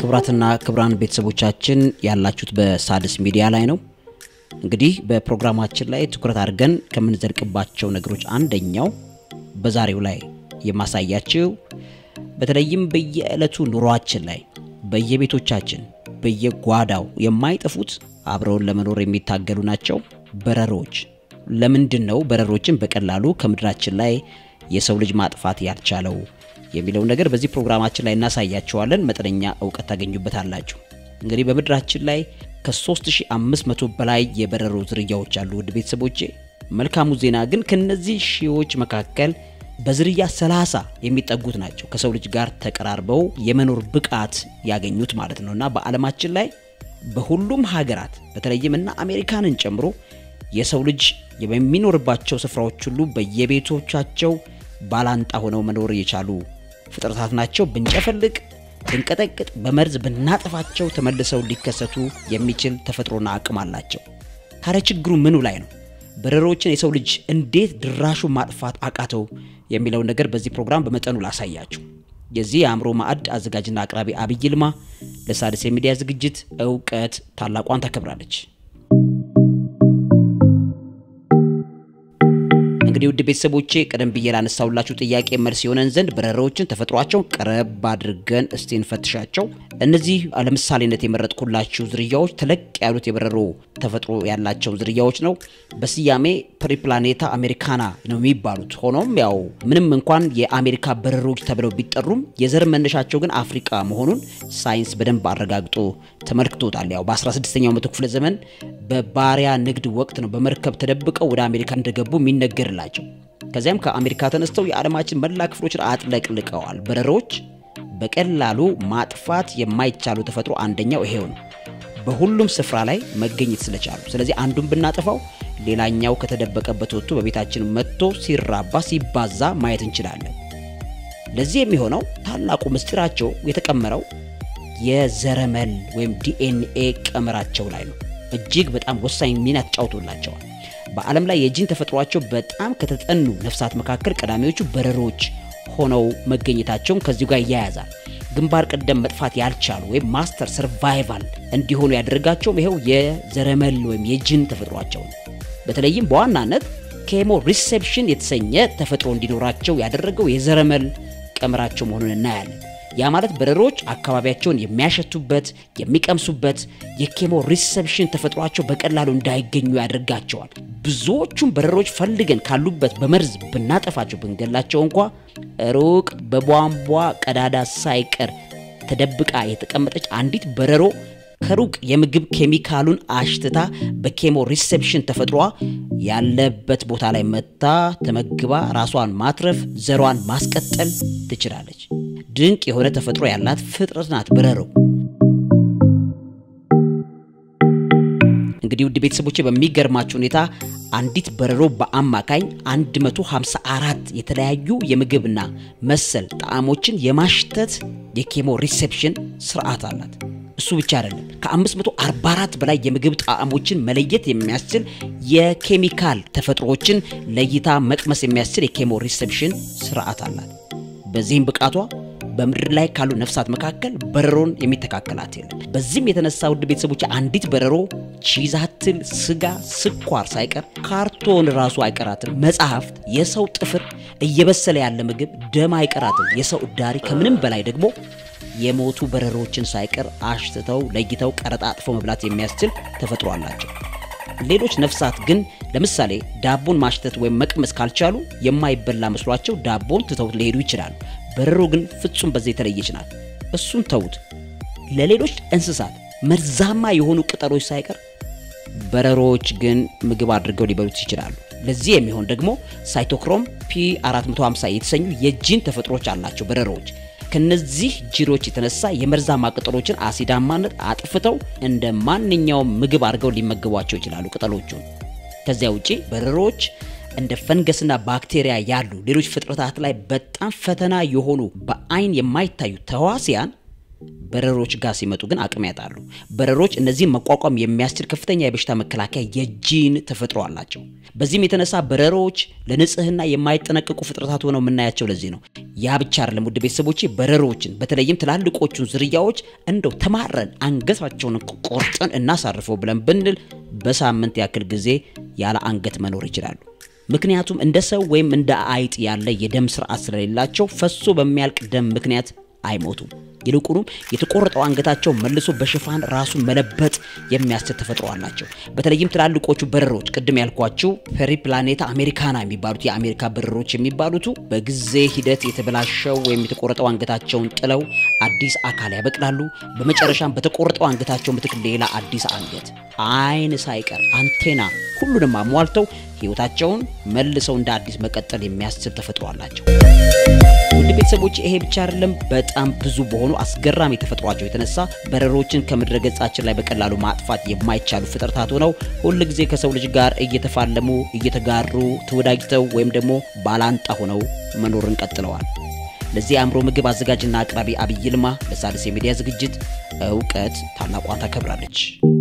ክቡራትና ክቡራን ቤተሰቦቻችን ያላችሁት በሣድስ ሚዲያ ላይ ነው። እንግዲህ በፕሮግራማችን ላይ ትኩረት አድርገን ከምንዘልቅባቸው ነገሮች አንደኛው በዛሬው ላይ የማሳያችው በተለይም በየዕለቱ ኑሯችን ላይ በየቤቶቻችን በየጓዳው የማይጠፉት አብረውን ለመኖር የሚታገሉ ናቸው በረሮች። ለምንድን ነው በረሮችን በቀላሉ ከምድራችን ላይ የሰው ልጅ ማጥፋት ያልቻለው የሚለውን ነገር በዚህ ፕሮግራማችን ላይ እናሳያቸዋለን። መጠነኛ እውቀት ታገኙበታላችሁ። እንግዲህ በምድራችን ላይ ከ3500 በላይ የበረሮ ዝርያዎች አሉ። ውድ ቤተሰቦቼ መልካሙ ዜና ግን ከነዚህ ሺዎች መካከል በዝርያ 30 የሚጠጉት ናቸው ከሰው ልጅ ጋር ተቀራርበው የመኖር ብቃት ያገኙት ማለት ነው እና በዓለማችን ላይ በሁሉም ሀገራት በተለይም እና አሜሪካንን ጨምሮ የሰው ልጅ የሚኖርባቸው ስፍራዎች ሁሉ በየቤቶቻቸው ባላንጣ ሆነው መኖር የቻሉ ፍጥረታት ናቸው። ብንጨፈልቅ፣ ብንቀጠቅጥ፣ በመርዝ ብናጠፋቸው ተመልሰው ሊከሰቱ የሚችል ተፈጥሮና አቅም አላቸው። ታዲያ ችግሩ ምኑ ላይ ነው? በረሮችን የሰው ልጅ እንዴት ድራሹ ማጥፋት አቃተው የሚለውን ነገር በዚህ ፕሮግራም በመጠኑ ላሳያችሁ። የዚህ የአእምሮ ማዕድ አዘጋጅና አቅራቢ አብይ ይልማ ለሣድስ የሚዲያ ዝግጅት እውቀት ታላቋን ታከብራለች። እንግዲህ ውድ ቤተሰቦቼ ቀደም ብዬ ላነሳውላችሁ ጥያቄ መልስ የሆነን ዘንድ በረሮችን ተፈጥሯቸውን ቀረብ አድርገን እስቲ እንፈትሻቸው። እነዚህ ለምሳሌነት የመረጥኩላችሁ ዝርያዎች ተለቅ ያሉት የበረሮ ተፈጥሮ ያላቸው ዝርያዎች ነው። በስያሜ ፕሪፕላኔታ አሜሪካና ነው የሚባሉት። ሆኖም ያው ምንም እንኳን የአሜሪካ በረሮች ተብለው ቢጠሩም የዘር መነሻቸው ግን አፍሪካ መሆኑን ሳይንስ በደንብ አረጋግጦ ተመልክቶታል። ያው በ16ኛው መቶ ክፍለ ዘመን በባሪያ ንግድ ወቅት ነው በመርከብ ተደብቀው ወደ አሜሪካ እንደገቡ የሚነገርላቸው። ከዚያም ከአሜሪካ ተነስተው የዓለማችን መላ ክፍሎችን አጥለቅልቀዋል። በረሮች በቀላሉ ማጥፋት የማይቻሉ ተፈጥሮ አንደኛው ይሄው ነው፣ በሁሉም ስፍራ ላይ መገኘት ስለቻሉ። ስለዚህ አንዱን ብናጠፋው ሌላኛው ከተደበቀበት ወጥቶ በቤታችን መጥቶ ሲራባ ሲባዛ ማየት እንችላለን። ለዚህ የሚሆነው ታላቁ ምስጢራቸው የተቀመረው የዘረመል ወይም ዲኤንኤ ቀመራቸው ላይ ነው። እጅግ በጣም ወሳኝ ሚና ተጫውቶላቸዋል። በዓለም ላይ የጂን ተፈጥሯቸው በጣም ከተጠኑ ነፍሳት መካከል ቀዳሚዎቹ በረሮች ሆነው መገኘታቸውም ከዚሁ ጋር ይያያዛል። ግንባር ቀደም መጥፋት ያልቻሉ ወይም ማስተር ሰርቫይቫል እንዲሆኑ ያደረጋቸውም ይኸው የዘረመል ወይም የጂን ተፈጥሯቸው ነው። በተለይም በዋናነት ኬሞ ሪሴፕሽን የተሰኘ ተፈጥሮ እንዲኖራቸው ያደረገው የዘረመል ቀመራቸው መሆኑን እናያለን። ያ ማለት በረሮች አካባቢያቸውን የሚያሸቱበት የሚቀምሱበት የኬሞ ሪሴፕሽን ተፈጥሯቸው በቀላሉ እንዳይገኙ ያደርጋቸዋል። ብዙዎቹም በረሮች ፈልገን ካሉበት በመርዝ ብናጠፋቸው ብንገላቸው እንኳ ሩቅ በቧንቧ ቀዳዳ ሳይቀር ተደብቃ የተቀመጠች አንዲት በረሮ ከሩቅ የምግብ ኬሚካሉን አሽትታ በኬሞ ሪሴፕሽን ተፈጥሯ ያለበት ቦታ ላይ መታ ተመግባ ራሷን ማትረፍ ዘሯን ማስቀጠል ትችላለች። ድንቅ የሆነ ተፈጥሮ ያላት ፍጥረት ናት በረሮ። እንግዲህ ውድ ቤተሰቦቼ በሚገርማችሁ ሁኔታ አንዲት በረሮ በአማካኝ 154 የተለያዩ የምግብና መሰል ጣዕሞችን የማሽተት የኬሞ ሪሴፕሽን ስርዓት አላት። እሱ ብቻ አይደለም፣ ከ544 በላይ የምግብ ጣዕሞችን መለየት የሚያስችል የኬሚካል ተፈጥሮዎችን ለይታ መቅመስ የሚያስችል የኬሞ ሪሴፕሽን ስርዓት አላት። በዚህም ብቃቷ በምድር ላይ ካሉ ነፍሳት መካከል በረሮን የሚተካከላት የለም። በዚህም የተነሳ ውድ ቤተሰቦች አንዲት በረሮ ቺዝ አትል፣ ስጋ፣ ስኳር ሳይቀር ካርቶን ራሱ አይቀራትም። መጽሐፍት፣ የሰው ጥፍር፣ እየበሰለ ያለ ምግብ፣ ደም አይቀራትም። የሰው እዳሪ፣ ከምንም በላይ ደግሞ የሞቱ በረሮችን ሳይቀር አሽትተው ለይተው ቀረጣጥፈው መብላት የሚያስችል ተፈጥሮ አላቸው። ሌሎች ነፍሳት ግን ለምሳሌ ዳቦን ማሽተት ወይም መቅመስ ካልቻሉ የማይበላ መስሏቸው ዳቦን ትተውት ሊሄዱ ይችላሉ። በረሮ ግን ፍጹም በዚህ የተለየች ናት። እሱን ተዉት። ለሌሎች እንስሳት መርዛማ የሆኑ ቅጠሎች ሳይቀር በረሮዎች ግን ምግብ አድርገው ሊበሉት ይችላሉ። ለዚህ የሚሆን ደግሞ ሳይቶክሮም ፒ450 የተሰኙ የጂን ተፈጥሮች አላቸው በረሮዎች። ከነዚህ ጅሮች የተነሳ የመርዛማ ቅጠሎችን አሲዳማነት አጥፍተው እንደ ማንኛውም ምግብ አድርገው ሊመገቧቸው ይችላሉ ቅጠሎቹን። ከዚያ ውጪ በረሮዎች እንደ ፈንገስና ባክቴሪያ ያሉ ሌሎች ፍጥረታት ላይ በጣም ፈተና የሆኑ በአይን የማይታዩ ተዋሲያን በረሮች ጋር ሲመጡ ግን አቅም ያጣሉ። በረሮች እነዚህን መቋቋም የሚያስችል ከፍተኛ የበሽታ መከላከያ የጂን ተፈጥሮ አላቸው። በዚህም የተነሳ በረሮች ለንጽህና የማይጠነቀቁ ፍጥረታት ሆነው የምናያቸው ለዚህ ነው። ያ ብቻ አይደለም ውድ ቤተሰቦቼ፣ በረሮችን በተለይም ትላልቆቹን ዝርያዎች እንደው ተማረን አንገታቸውን ቆርጠን እናሳርፈው ብለን ብንል በሳምንት ያክል ጊዜ ያለ አንገት መኖር ይችላሉ። ምክንያቱም እንደ ሰው ወይም እንደ አይጥ ያለ የደም ስርዓት ስለሌላቸው ፈሶ በሚያልቅ ደም ምክንያት አይሞቱም። ይልቁንም የተቆረጠው አንገታቸው መልሶ በሽፋን ራሱን መለበጥ የሚያስችል ተፈጥሮ አላቸው። በተለይም ትላልቆቹ በረሮች ቅድም ያልኳቸው ፔሪፕላኔታ አሜሪካና የሚባሉት የአሜሪካ በረሮች የሚባሉቱ በጊዜ ሂደት የተበላሸው ወይም የተቆረጠው አንገታቸውን ጥለው አዲስ አካል ያበቅላሉ። በመጨረሻም በተቆረጠው አንገታቸው ምትክ ሌላ አዲስ አንገት፣ አይን ሳይቀር አንቴና፣ ሁሉንም አሟልተው ህይወታቸውን መልሰው እንደ አዲስ መቀጠል የሚያስችል ተፈጥሮ አላቸው። ውድ ቤተሰቦች ይሄ ብቻ አይደለም። በጣም ብዙ በሆኑ አስገራሚ ተፈጥሯቸው የተነሳ በረሮችን ከምድረ ገጻችን ላይ በቀላሉ ማጥፋት የማይቻሉ ፍጥረታት ሆነው ሁል ጊዜ ከሰው ልጅ ጋር እየተፋለሙ እየተጋሩ ተወዳጅተው ወይም ደግሞ ባላንጣ ሆነው መኖርን ቀጥለዋል። ለዚህ የአእምሮ ምግብ አዘጋጅና አቅራቢ አብይ ይልማ ለሣድስ የሚዲያ ዝግጅት እውቀት ታላቋን ታከብራለች።